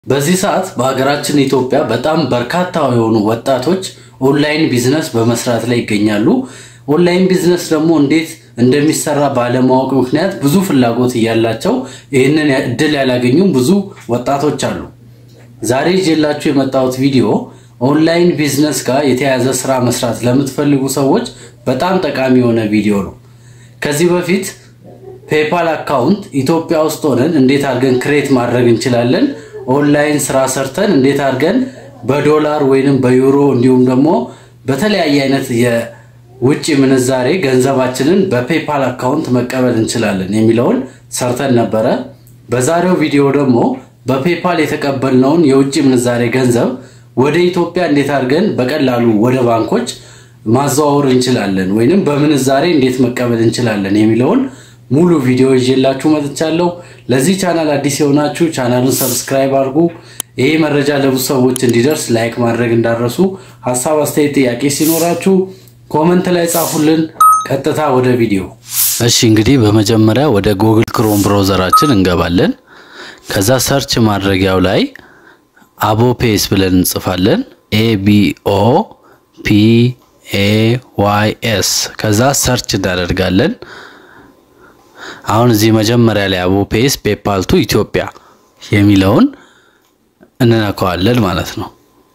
በዚህ ሰዓት በሀገራችን ኢትዮጵያ በጣም በርካታ የሆኑ ወጣቶች ኦንላይን ቢዝነስ በመስራት ላይ ይገኛሉ። ኦንላይን ቢዝነስ ደግሞ እንዴት እንደሚሰራ ባለማወቅ ምክንያት ብዙ ፍላጎት እያላቸው ይህንን እድል ያላገኙም ብዙ ወጣቶች አሉ። ዛሬ ይዤላችሁ የመጣሁት ቪዲዮ ኦንላይን ቢዝነስ ጋር የተያያዘ ስራ መስራት ለምትፈልጉ ሰዎች በጣም ጠቃሚ የሆነ ቪዲዮ ነው። ከዚህ በፊት ፔፓል አካውንት ኢትዮጵያ ውስጥ ሆነን እንዴት አድርገን ክሬት ማድረግ እንችላለን፣ ኦንላይን ስራ ሰርተን እንዴት አድርገን በዶላር ወይንም በዩሮ እንዲሁም ደግሞ በተለያየ አይነት የውጭ ምንዛሬ ገንዘባችንን በፔፓል አካውንት መቀበል እንችላለን የሚለውን ሰርተን ነበረ። በዛሬው ቪዲዮ ደግሞ በፔፓል የተቀበልነውን የውጭ ምንዛሬ ገንዘብ ወደ ኢትዮጵያ እንዴት አድርገን በቀላሉ ወደ ባንኮች ማዘዋወር እንችላለን ወይንም በምንዛሬ እንዴት መቀበል እንችላለን የሚለውን ሙሉ ቪዲዮ ይዤላችሁ መጥቻለሁ። ለዚህ ቻናል አዲስ የሆናችሁ ቻናሉን ሰብስክራይብ አድርጉ። ይሄ መረጃ ለብዙ ሰዎች እንዲደርስ ላይክ ማድረግ እንዳረሱ። ሀሳብ፣ አስተያየት፣ ጥያቄ ሲኖራችሁ ኮመንት ላይ ጻፉልን። ቀጥታ ወደ ቪዲዮ። እሺ እንግዲህ በመጀመሪያ ወደ ጉግል ክሮም ብራውዘራችን እንገባለን። ከዛ ሰርች ማድረጊያው ላይ አቦፔስ ብለን እንጽፋለን። ኤቢኦ ፒ ኤ ዋይ ኤስ ከዛ ሰርች እናደርጋለን። አሁን እዚህ መጀመሪያ ላይ አቦፔስ ፔፓል ቱ ኢትዮጵያ የሚለውን እንነካዋለን ማለት ነው።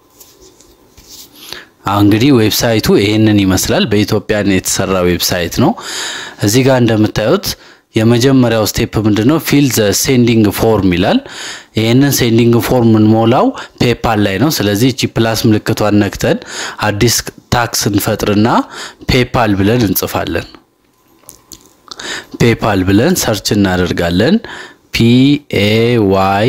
አሁን እንግዲህ ዌብሳይቱ ይሄንን ይመስላል። በኢትዮጵያ የተሰራ ዌብሳይት ነው። እዚህ ጋር እንደምታዩት የመጀመሪያው ስቴፕ ምንድነው? ፊል ዘ ሴንዲንግ ፎርም ይላል። ይህንን ሴንዲንግ ፎርም እንሞላው ፔፓል ላይ ነው። ስለዚህ እቺ ፕላስ ምልክቷን ነክተን አዲስ ታክስ እንፈጥርና ፔፓል ብለን እንጽፋለን። ፔፓል ብለን ሰርች እናደርጋለን። ፒኤ ዋይ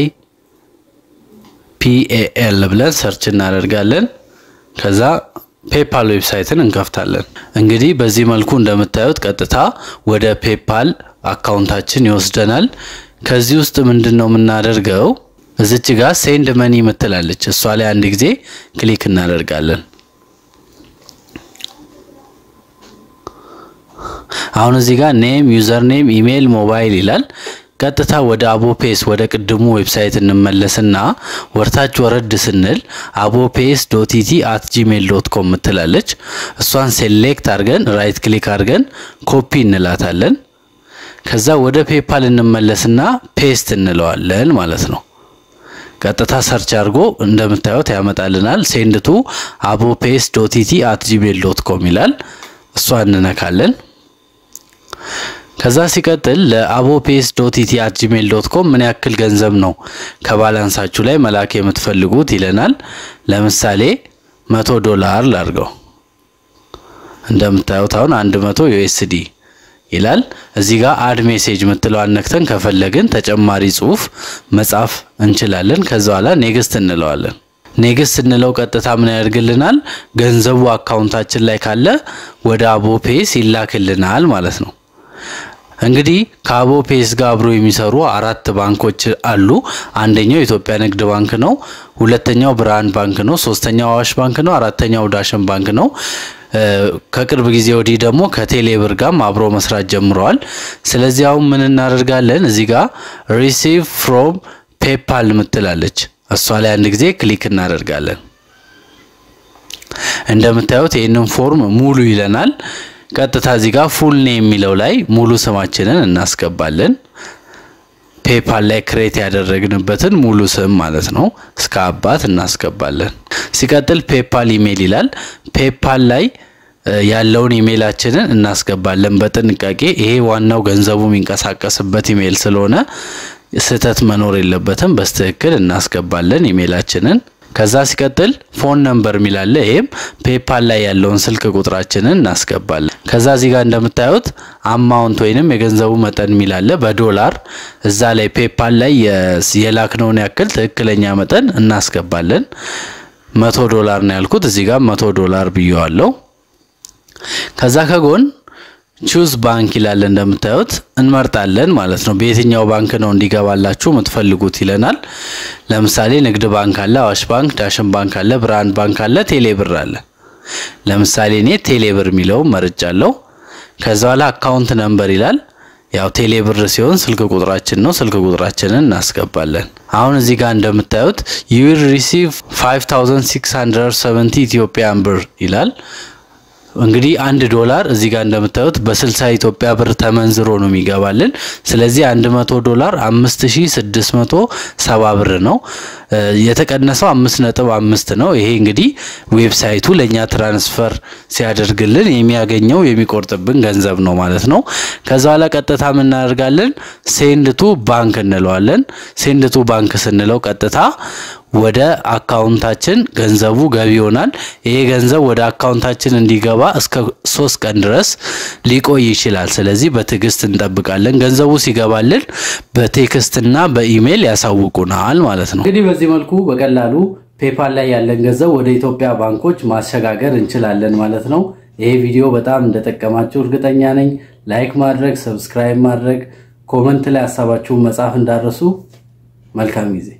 ፒኤኤል ብለን ሰርች እናደርጋለን። ከዛ ፔፓል ዌብሳይትን እንከፍታለን። እንግዲህ በዚህ መልኩ እንደምታዩት ቀጥታ ወደ ፔፓል አካውንታችን ይወስደናል። ከዚህ ውስጥ ምንድን ነው የምናደርገው? እዚች ጋር ሴንድ መኒ ምትላለች እሷ ላይ አንድ ጊዜ ክሊክ እናደርጋለን። አሁን እዚህ ጋር ኔም፣ ዩዘር ኔም፣ ኢሜይል፣ ሞባይል ይላል። ቀጥታ ወደ አቦፔስ ወደ ቅድሙ ዌብሳይት እንመለስና ወርታች ወረድ ስንል አቦፔስ ዶት ኢቲ አት ጂሜል ዶት ኮም ምትላለች እሷን ሴሌክት አድርገን ራይት ክሊክ አድርገን ኮፒ እንላታለን። ከዛ ወደ ፔፓል እንመለስና ፔስት እንለዋለን ማለት ነው። ቀጥታ ሰርች አድርጎ እንደምታዩት ያመጣልናል። ሴንድቱ አቦፔስ ዶት ኢቲ አት ጂሜል ዶት ኮም ይላል። እሷ እንነካለን። ከዛ ሲቀጥል ለአቦፔስ ዶት ኢቲ አት ጂሜል ዶት ኮም ምን ያክል ገንዘብ ነው ከባላንሳችሁ ላይ መላክ የምትፈልጉት ይለናል። ለምሳሌ መቶ ዶላር ላድርገው። እንደምታዩት አሁን አንድ መቶ ዩኤስዲ ይላል። እዚህ ጋር አድ ሜሴጅ ምትለው አነክተን ከፈለግን ተጨማሪ ጽሁፍ መጻፍ እንችላለን። ከዛ በኋላ ኔክስት እንለዋለን። ኔክስት እንለው ቀጥታ ምን ያደርግልናል? ገንዘቡ አካውንታችን ላይ ካለ ወደ አቦፔስ ይላክልናል ማለት ነው። እንግዲህ ከአቦፔስ ጋር አብሮ የሚሰሩ አራት ባንኮች አሉ። አንደኛው የኢትዮጵያ ንግድ ባንክ ነው። ሁለተኛው ብርሃን ባንክ ነው። ሶስተኛው አዋሽ ባንክ ነው። አራተኛው ዳሽን ባንክ ነው። ከቅርብ ጊዜ ወዲህ ደግሞ ከቴሌብር ጋርም አብሮ መስራት ጀምረዋል። ስለዚህ አሁን ምን እናደርጋለን? እዚህ ጋር ሪሲቭ ፍሮም ፔፓል ምትላለች እሷ ላይ አንድ ጊዜ ክሊክ እናደርጋለን። እንደምታዩት ይህንን ፎርም ሙሉ ይለናል። ቀጥታ እዚህ ጋር ፉል ኔም የሚለው ላይ ሙሉ ስማችንን እናስገባለን። ፔፓል ላይ ክሬት ያደረግንበትን ሙሉ ስም ማለት ነው እስከ አባት እናስገባለን። ሲቀጥል ፔፓል ኢሜል ይላል። ፔፓል ላይ ያለውን ኢሜይላችንን እናስገባለን በጥንቃቄ ይሄ ዋናው ገንዘቡ የሚንቀሳቀስበት ኢሜይል ስለሆነ ስህተት መኖር የለበትም። በስትክክል እናስገባለን ኢሜይላችንን። ከዛ ሲቀጥል ፎን ነምበር የሚላለ ይሄም ፔፓል ላይ ያለውን ስልክ ቁጥራችንን እናስገባለን። ከዛ እዚህ ጋር እንደምታዩት አማውንት ወይንም የገንዘቡ መጠን የሚላለ በዶላር እዛ ላይ ፔፓል ላይ የላክነውን ያክል ትክክለኛ መጠን እናስገባለን። መቶ ዶላር ነው ያልኩት እዚህ ጋር መቶ ዶላር ብየዋለው። ከዛ ከጎን ቹዝ ባንክ ይላል እንደምታዩት እንመርጣለን ማለት ነው። በየትኛው ባንክ ነው እንዲገባላችሁ የምትፈልጉት ይለናል። ለምሳሌ ንግድ ባንክ አለ፣ አዋሽ ባንክ፣ ዳሽን ባንክ አለ፣ ብርሃን ባንክ አለ፣ ቴሌብር አለ። ለምሳሌ እኔ ቴሌብር የሚለውን መርጫለሁ። ከዛ በኋላ አካውንት ነምበር ይላል። ያው ቴሌ ብር ሲሆን ስልክ ቁጥራችን ነው። ስልክ ቁጥራችንን እናስገባለን። አሁን እዚህ ጋር እንደምታዩት ዩ ዊል ሪሲቭ 5670 ኢትዮጵያን ብር ይላል። እንግዲህ አንድ ዶላር እዚህ ጋር እንደምታዩት በ60 ኢትዮጵያ ብር ተመንዝሮ ነው የሚገባልን። ስለዚህ 100 ዶላር 5670 ብር ነው። የተቀነሰው 5.5 ነው። ይሄ እንግዲህ ዌብሳይቱ ለኛ ትራንስፈር ሲያደርግልን የሚያገኘው የሚቆርጥብን ገንዘብ ነው ማለት ነው። ከዛ በኋላ ቀጥታ የምናደርጋለን ሴንድ ቱ ባንክ እንለዋለን። ሴንድ ቱ ባንክ ስንለው ቀጥታ ወደ አካውንታችን ገንዘቡ ገቢ ይሆናል። ይሄ ገንዘብ ወደ አካውንታችን እንዲገባ እስከ ሶስት ቀን ድረስ ሊቆይ ይችላል። ስለዚህ በትዕግስት እንጠብቃለን። ገንዘቡ ሲገባልን በቴክስትና በኢሜይል ያሳውቁናል ማለት ነው። እንግዲህ በዚህ መልኩ በቀላሉ ፔፓል ላይ ያለን ገንዘብ ወደ ኢትዮጵያ ባንኮች ማሸጋገር እንችላለን ማለት ነው። ይሄ ቪዲዮ በጣም እንደጠቀማችሁ እርግጠኛ ነኝ። ላይክ ማድረግ፣ ሰብስክራይብ ማድረግ፣ ኮመንት ላይ ሀሳባችሁን መጻፍ እንዳረሱ። መልካም ጊዜ